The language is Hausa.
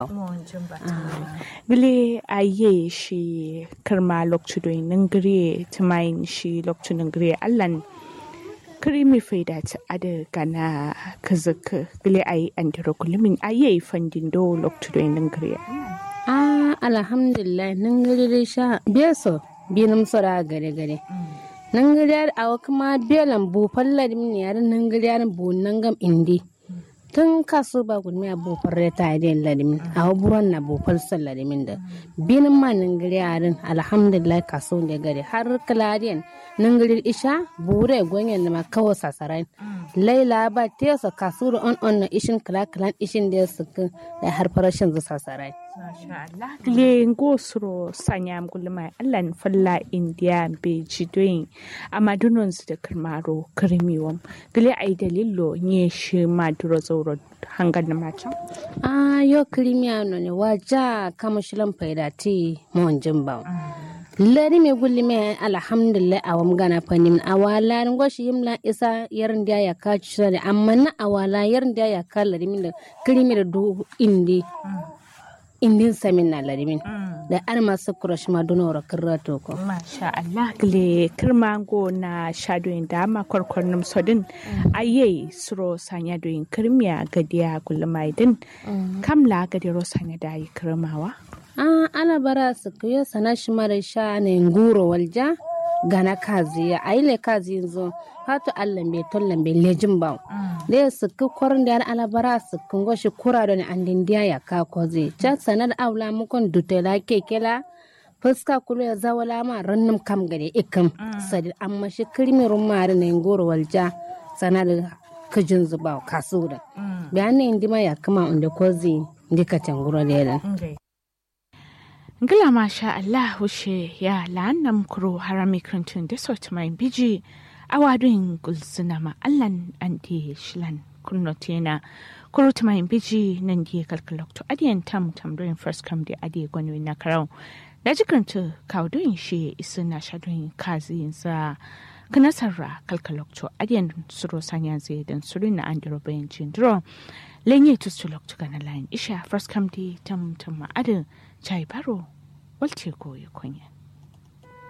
gile aye shi kirma lokacin ningire tumayin shi lokacin ningire allan krimi faida ta ada gana kazaka gile ayi andiro kulumin aye fandin do lokacin ningire ah alhamdulillah ningire sha beso binum sora gare gare nangiriyar awa kuma belan bu fallar min yar nangiriyar bu nangam indi tun kaso ba gudmi a bu farre ta yi ladimin awa buron na bu falsar ladimin da binin ma nangiriyarin alhamdulillah kaso da gare har kaladiyan nangirir isha bure gwanyan da ma kawo sasarai laila ba tesa kaso da on on na ishin kala kalan ishin da ya suka da har farashin zu sasarai le ngosro sanyam gulma allan falla india be jidoyin amadunon su da kirmaro kirmiwam gile ai dalilo nye shi maduro zauro hangar na macam ah yo kirmiya no ne waja kama shilan faida ti mon jimba lari me gulli me alhamdulillah awam gana fanim awala ngoshi yimla isa yarin da ya ka ci da amma na awala yarin da ya ka lari min da kirmi da du indi indin samin na larimin da an masu kurash ma dunora kirra toko. Masha Allah gile kirmango na shadoyin da ma kwarkwarnin sodin aye suro sanya doyin kirmiya gadiya gulmaidin kamla gadiro sanya da yi kirmawa. An ana bara su kuyo sana shi mara sha ne nguro walja gana kazi ya aile kazi yanzu hatu allan bai tollan bai lejin ba da ya suku kwarin da alabara su kungo shi kura da an dindiya ya ka koze can sanar aula mukon dutela kekela fuska kulu ya zawala ma rannum kam gade ikam sadi amma shi kirmirin mari na ngoro walja sanar kajin zuba kasu da bayan ne indima ya kama inda koze ndika tanguro da yalan Ngila masha Allah wushe ya la'annam kuro harami krantun da sauti mai biji a wadun gulsuna ma Allahn an di shilan kunno tena kuro ta mai biji nan di kalkalokto adiyan tam tam doin first come di adiye gwani na karau da jikranta kawo doin shi isu na sha doin kazi sa kanasarra kalkalokto adiyan suro sanya zai dan suru na an diro bayan jindiro lenye tustulokto gana layin isha first come di tam tam ma adin chai baro walce koyi kunya